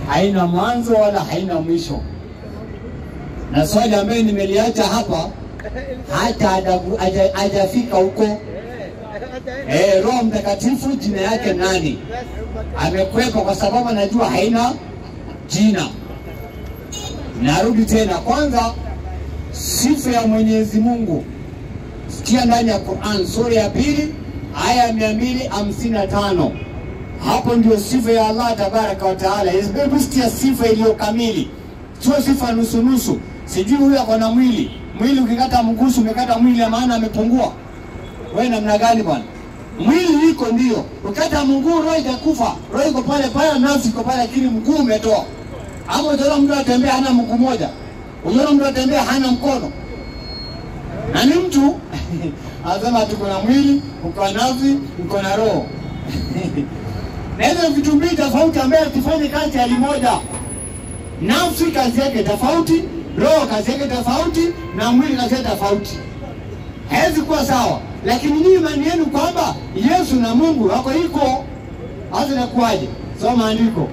haina mwanzo wala haina mwisho. Na swali ambayo nimeliacha hapa hata hajagu- haja- hajafika huko. Eh, Roho Mtakatifu jina yake nani? Amekwepa kwa sababu anajua haina jina. Narudi tena, kwanza sifa ya Mwenyezi Mungu sikia ndani ya Quran sura ya pili aya mia mbili hamsini na tano hapo ndio sifa ya Allah tabaraka wa taala. Hebu sikia sifa iliyo kamili, sio sifa nusu nusu. Sijui huyu ako na mwili mwili, ukikata mgusu umekata mwili, ya maana amepungua. Wewe namna gani bwana? Mwili iko ndio, ukikata mguu roho itakufa. Roho iko pale pale, nafsi iko pale, lakini mguu umetoa. Ama utaona mtu atembea hana mguu moja, unaona mtu atembea hana mkono na ni mtu anasema tuko na mwili, uko na nafsi, uko na roho na hizo vitu mbili tofauti ambaye tufanye kazi hali moja. Nafsi kazi yake tofauti, roho kazi yake tofauti, na mwili kazi yake tofauti, hawezi kuwa sawa. Lakini nyinyi imani yenu kwamba Yesu na Mungu wako iko, hasa inakuwaje? Soma andiko,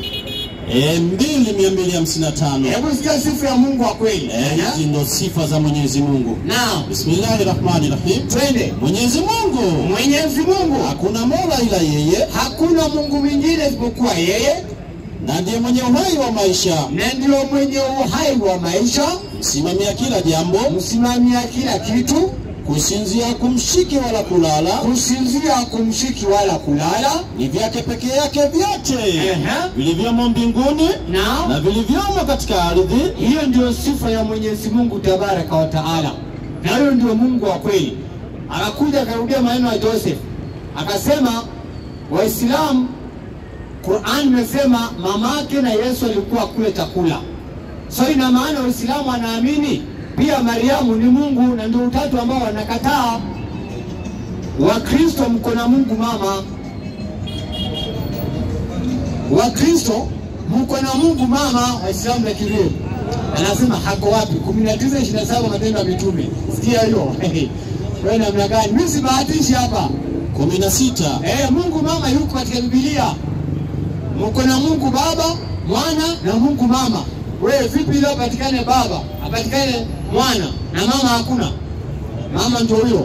E, mbili mia mbili hamsini na tano. hebu sikia sifa ya Mungu wa kweli. Eh, hizi ndo sifa za Mwenyezi Mungu. Naam, Bismillahi rahmani rahim. twende. Mwenyezi Mungu Mwenyezi Mungu hakuna mola ila yeye, hakuna Mungu mwingine isipokuwa yeye, na ndiye mwenye uhai wa maisha, na ndio mwenye uhai wa maisha, msimamia kila jambo, msimamia kila kitu, kusinzia kumshiki wala kulala, kusinzia kumshiki wala kulala. ni vyake peke yake vyote Ehe. vilivyomo mbinguni na Na vilivyomo katika ardhi. hiyo ndio sifa ya Mwenyezi Mungu tabaraka wa taala, na huyo ndio Mungu wa kweli. Akakuja akarudia maneno ya Joseph akasema, Waislamu, Qur'an imesema mamake na Yesu alikuwa kule chakula, so ina maana Waislamu wanaamini pia Mariamu ni Mungu, na ndio utatu ambao wanakataa. Wakristo mko na Mungu mama, Wakristo mko na Mungu mama, Waislamu na kilio anasema hako wapi? 19 27 Matendo ya Mitume. Sikia hiyo wewe namna gani? Mimi sibahatishi hapa kumi na sita eh, Mungu mama yuko katika Biblia. Mko na Mungu Baba, Mwana na Mungu Mama. Wewe vipi leo apatikane Baba, apatikane Mwana na mama hakuna? Mama ndio huyo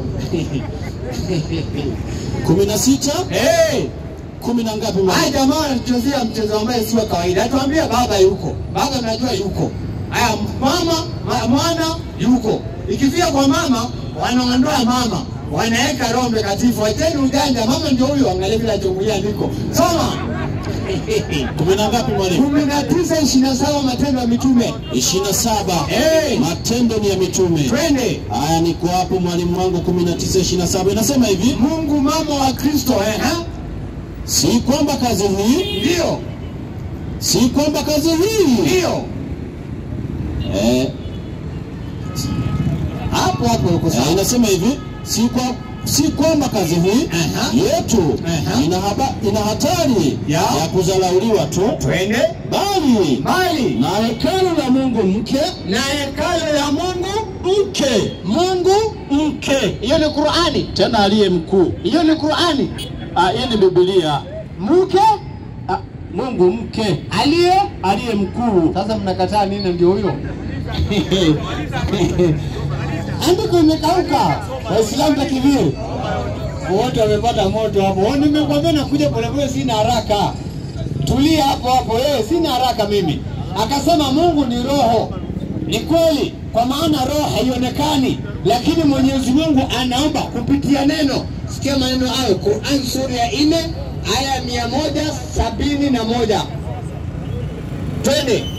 kumi na sita eh kumi na ngapi? Haya jamaa wanatuchezea mchezo ambaye si wa kawaida. Atuambia baba yuko, baba najua yuko. Haya mama ma, mwana yuko. Ikifika kwa mama wanaondoa mama, wanaweka Roho Mtakatifu. Wacheni ujanja, mama ndio huyo. Angalia vile achungulia andiko, soma kumi na ngapi mwalimu? kumi na tisa ishirini na saba Matendo ya Mitume. ishirini na saba Eh. Matendo ni ya Mitume. Twende. Haya, niko hapo mwalimu wangu, kumi na tisa ishirini na saba inasema hivi, Mungu mama wa Kristo, eh, ha? si kwamba kazi hii, Ndio, si kwamba kazi hii ndio eh, hapo hapo uko eh, sawa. inasema hivi, si kwa si kwamba kazi hii Aha. yetu Aha. ina, haba, ina hatari Ya. ya kudharauliwa tu, Twende bali mbali na hekalu la Mungu mke na hekalu ya Mungu mke Mungu mke hiyo ni Qur'ani, tena aliye mkuu. hiyo ni Qur'ani. Ah, hii ni Biblia. Mke Ah, Mungu mke aliye aliye mkuu. sasa, mnakataa nini? Ndio huyo andiko imekauka. Waislamu takiviri wote wamepata moto hapo. Oh, Nimekwambia nakuja polepole, sina haraka. Tulia hapo hapo, wewe, sina haraka mimi. Akasema Mungu ni roho. Ni kweli, kwa maana roho haionekani, lakini Mwenyezi Mungu anaomba kupitia neno. Sikia maneno hayo, Qur'an sura ya nne aya mia moja sabini na moja. Twende.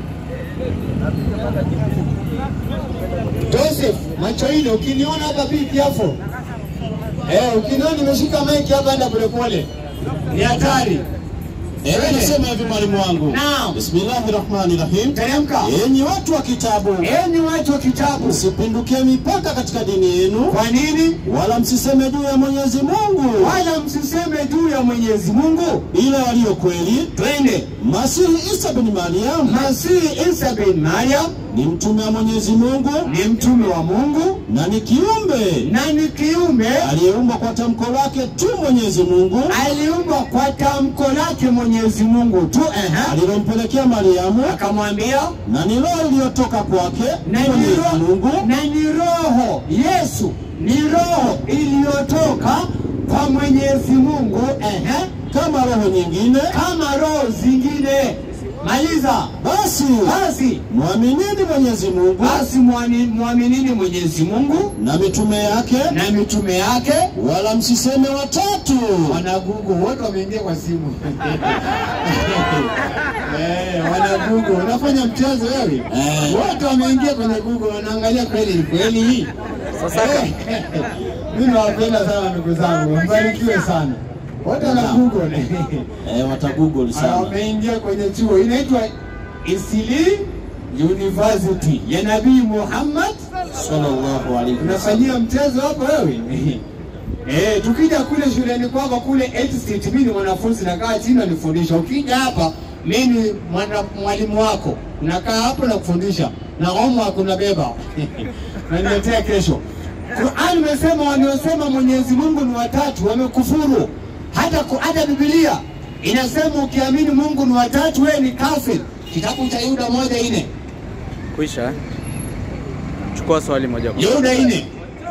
Joseph, macho ine, ukiniona hapa be careful. Eh, ukiniona nimeshika maiki hapa, enda polepole, ni hatari. Eh, nasema hivi mwalimu wangu. Naam. Bismillahi rahmani rahim. Teremka. Enyi watu wa kitabu, Enyi watu wa kitabu, msipindukie mipaka katika dini yenu, kwa nini wala msiseme juu ya Mwenyezi Mungu wala msiseme juu ya Mwenyezi Mungu? ila walio kweli, Twende. Masihi Isa bin Mariam Masihi Isa bin Maryam ni mtume wa Mwenyezi Mungu ni mtume wa Mungu na ni kiumbe na ni kiumbe aliyeumbwa kwa tamko lake tu Mwenyezi Mungu aliumbwa kwa tamko lake Mwenyezi Mungu tu ehe, alilompelekea Mariamu, akamwambia na ni roho iliyotoka kwake na ni Mwenyezi roho Mungu na ni roho Yesu ni roho iliyotoka kwa Mwenyezi Mungu ehe, kama roho nyingine. kama roho zingine. Maliza Basi basi, mwaminini Mwenyezi Mungu basi mwani- mwaminini Mwenyezi Mungu na mitume yake, na mitume yake. wala msiseme watatu. Wanagugu wote wameingia kwa simu eh, wanagugu unafanya mchezo wewe Eh. wote wameingia kwenye Google wanaangalia kweli ni kweli hii. Sasa mimi nawapenda sana ndugu zangu, mbarikiwe sana wote wana Google Eh, watagoogle Ah, sana. wameingia kwenye chuo inaitwa Isili University ya Nabii Muhammad. Sallallahu alaihi wasallam. Unafanyia mchezo hapo wewe Eh, tukija kule shuleni kwako kule 8th Street, mimi ni mwanafunzi nakaa chini nanifundisha. Ukija hapa mimi ni mwana- mwalimu wako, nakaa hapo na kufundisha na homework unabeba naniletea kesho. Qur'an imesema waliosema Mwenyezi Mungu ni watatu wamekufuru. Hata ku- hata Biblia inasema ukiamini Mungu ni watatu wewe ni kafir. Kitabu cha Yuda moja ine Kuisha. eh? Chukua swali moja kwa Yuda ine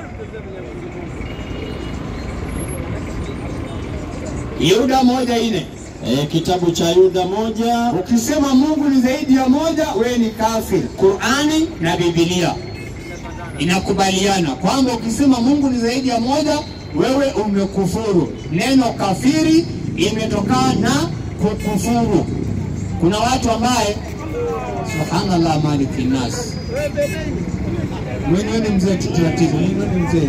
Yuda moja ine Eh, kitabu cha Yuda moja Ukisema Mungu ni zaidi ya moja, wewe ni kafir. Qurani na Biblia inakubaliana kwamba ukisema Mungu ni zaidi ya moja, wewe umekufuru. Neno kafiri imetokana na kukufuru. Kuna watu ambaye subhanallah maliki nas mwenyewe ni mzee taratibu, mwenyewe ni mzee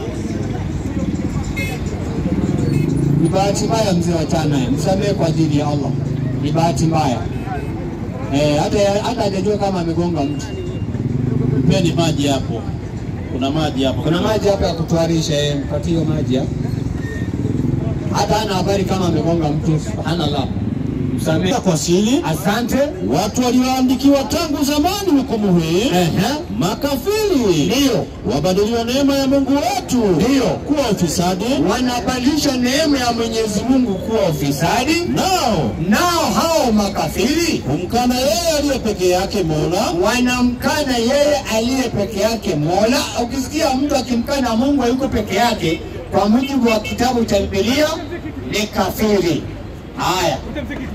ni bahati mbaya mzee wa chana, msamehe kwa ajili ya Allah. Ni bahati mbaya eh, hata hata hajajua kama amegonga mtu. pia ni maji hapo, kuna maji hapo, Kuna maji hapa ya kutuarisha, eh, mpatie hiyo maji hapo. Hata hana habari kama amegonga mtu. Subhanallah, msamehe. kwa siri Asante. watu walioandikiwa tangu zamani hukumu hii Ehe, makafiri ndio wabadiliwa neema ya Mungu wetu Ndio. kuwa ufisadi, wanabadilisha neema ya Mwenyezi Mungu kuwa ufisadi, nao nao hao makafiri humkana yeye aliye peke yake Mola wanamkana yeye aliye peke yake Mola. Ukisikia mtu akimkana Mungu hayuko peke yake, kwa mujibu wa kitabu cha Biblia ni kafiri. Haya,